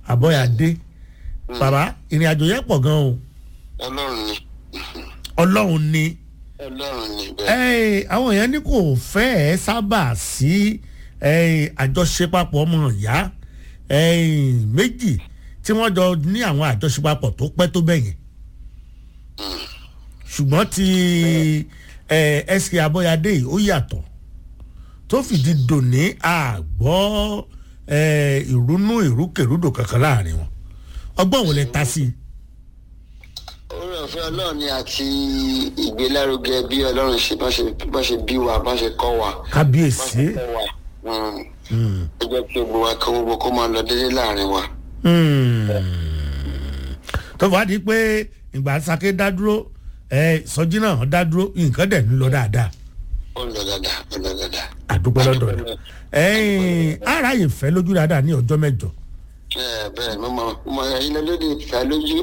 àbọ̀yàdé bàbá ìrìn àjò yẹn pọ̀ gan o ọlọ́run ni ọlọ́run ni ọlọ́run ni bẹ́ẹ̀. ẹ àwọn èèyàn ní kò fẹ́ ẹ sábà sí ẹ, àjọṣepapọ̀ ọmọ ìyá ẹ, méjì tí wọ́n jọ ní àwọn àjọṣepapọ̀ tó pẹ́ tó bẹ̀yẹn ṣùgbọ́n ti ẹ, sk abọ́yadé yìí ó yàtọ̀ tó fìdí dòní àgbọ́ ẹ, ìrúnú ìrúkèrúdò kankan láàrin wọn ọgbọ́n wo lẹ ta sí i. orí ọ̀fẹ́ ọlọ́run ni àti ìgbélárugẹ bí ọlọ́run ṣe bá ṣe bá ṣe bí wa bá ṣe kọ́ wa. bá kábíyèsí. ṣe kọ́ wa. Mm. ó jẹ́ kí gbogbo wa kọ́ gbogbo kó máa lọ déédéé láàrin wa. tó fà á di pé ìgbà sake dá dúró ẹ sọjí náà dá dúró nǹkan dẹ̀ ń lọ dáadáa ó ń lọ dáadáa ó ń lọ dáadáa. àdúpẹ́ lọ́dọ̀ rẹ̀ ẹ̀yìn ara yìí fẹ́ lójú dáadáa ní ọjọ́ mẹ́jọ ẹ bẹ́ẹ̀ mo mọ mo mọ ilé lóde ìfẹ́ lójú.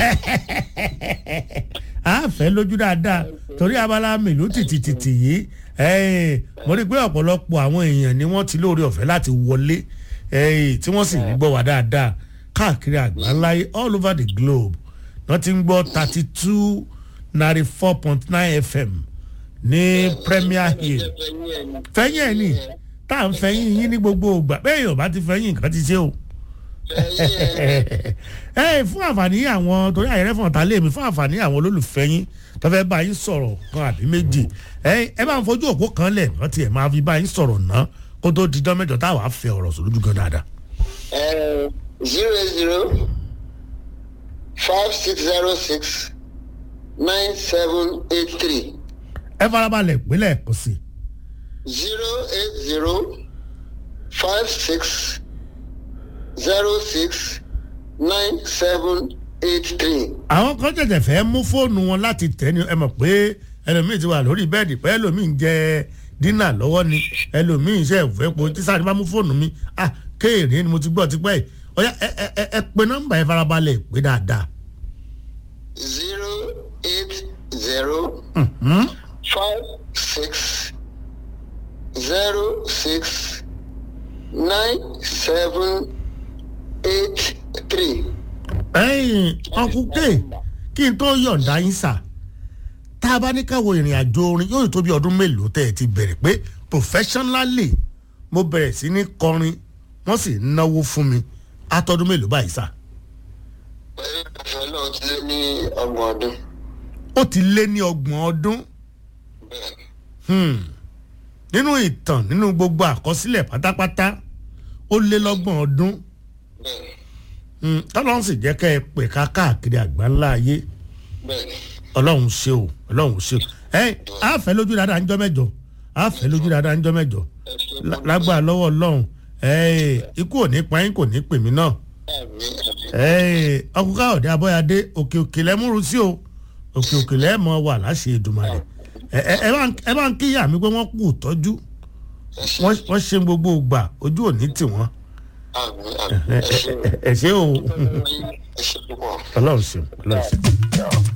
a fẹ́ lójú dáadáa torí abala mélòó tìtìtìtì yìí ẹ̀yìn mo rí i pé ọ̀pọ̀lọpọ̀ àwọn èèyàn ni wọ́n ti lóore ọ̀fẹ́ láti wọlé ẹ̀yìn tí wọ́n sì ń gbọ́ wá dáadáa káàkiri àgbáńláyé all over the globe wọ́n ti ń gbọ́ thirty two ninety four point nine fm ní premier hill fẹ́yìn ẹ̀ ní tá à ń fẹ́yìn yín ní gbogbo ògbà bẹ́ẹ̀ yóò bá ti fẹ́yìn nǹkan ti ṣe o ẹ fún àǹfààní àwọn torí àyẹ̀rẹ́ fún ọ̀tá lèmi fún àǹfààní àwọn olólùfẹ́ yín tó fẹ́ bá yín sọ̀rọ̀ kan àbí méjì ẹ ẹ bá ń fojú òpó kan lẹ̀ wọ́n tiẹ̀ máa fi bá yín sọ̀rọ̀ ná kó tó di dán mẹ́jọ táwa fẹ́ ọ̀rọ̀ sọ lójú gan dáadáa. zero zero five six zero six nine seven eight three ẹ farabalẹ̀ ìpínlẹ̀ kò sí zero eight zero five six zero six nine seven eight three. àwọn kan tẹ̀tẹ̀ fẹ́ mú fóònù wọn láti tẹ̀ ní ẹ mọ̀ pé ẹlòmíì ti wà lórí bẹ́ẹ̀dì pé ẹlòmíì ń jẹ dínà lọ́wọ́ ni ẹlòmíì iṣẹ́ ìfẹ́ po tí sáré bá mú fóònù mi ah kéèrè ni mo ti gbọ́ tipẹ́ yìí ọ̀yá ẹ ẹ ẹ ẹ pe nọ́mbà ẹ farabalẹ̀ pé dáadáa. zero eight zero Mhm. five six zero six nine seven eight three. ẹ̀yin ọkùnkè kí n tó yọ̀ǹda yín sà tá a bá ní káwọ ìrìn àjò orin yóò tó bí ọdún mélòó tẹ́ ẹ ti bẹ̀rẹ̀ pé professionally mo bẹ̀rẹ̀ sí ní kọrin wọ́n sì ń náwó fún mi atọ́dún mélòó báyìí sà pẹ̀lú ìfẹ́ náà ti lé ní ọgbọ̀n ọdún. ó ti lé ní ọgbọ̀n ọdún bẹ́ẹ̀ Hmm. nínú ìtàn nínú gbogbo àkọsílẹ̀ pátápátá ó lé lọ́gbọ̀n ọdún bẹ́ẹ̀ Hmm. tọ́lọ́run sì jẹ́ kẹ́ ẹ pè ká káàkiri àgbáńlá ayé bẹ́ẹ̀ ọlọ́run ṣe o ọlọ́run ṣe o ẹ á fẹ́ lójú dáadáa ń jọ́ mẹ́jọ á fẹ́ lójú dáadáa ń jọ́ mẹ́jọ ẹ ṣe lá- lágbára lọ́wọ́ ọlọ́run ẹ ikú ò ní pa yín kò ní pè mí náà àmì àmì. ẹ ọkùnrin káyọ̀dé abọ́yadé òkè òkè lẹ́múrú sí o òkè òkè lẹ́mọ̀ wà láṣẹ Èdùmàrè ẹ ẹ ẹ bá ń- ẹ bá ń kíyà mí pé wọ́n kú tọ́jú ẹ ṣe wọ́n wọ́n ṣe gbogbo ìgbà ojú ò ní tì wọ́n àmì àmì. ẹ ẹ ṣe ẹ ẹ ṣe o ẹ ṣe púpọ̀. ọlọ́run ṣe ọlọ́run ṣe.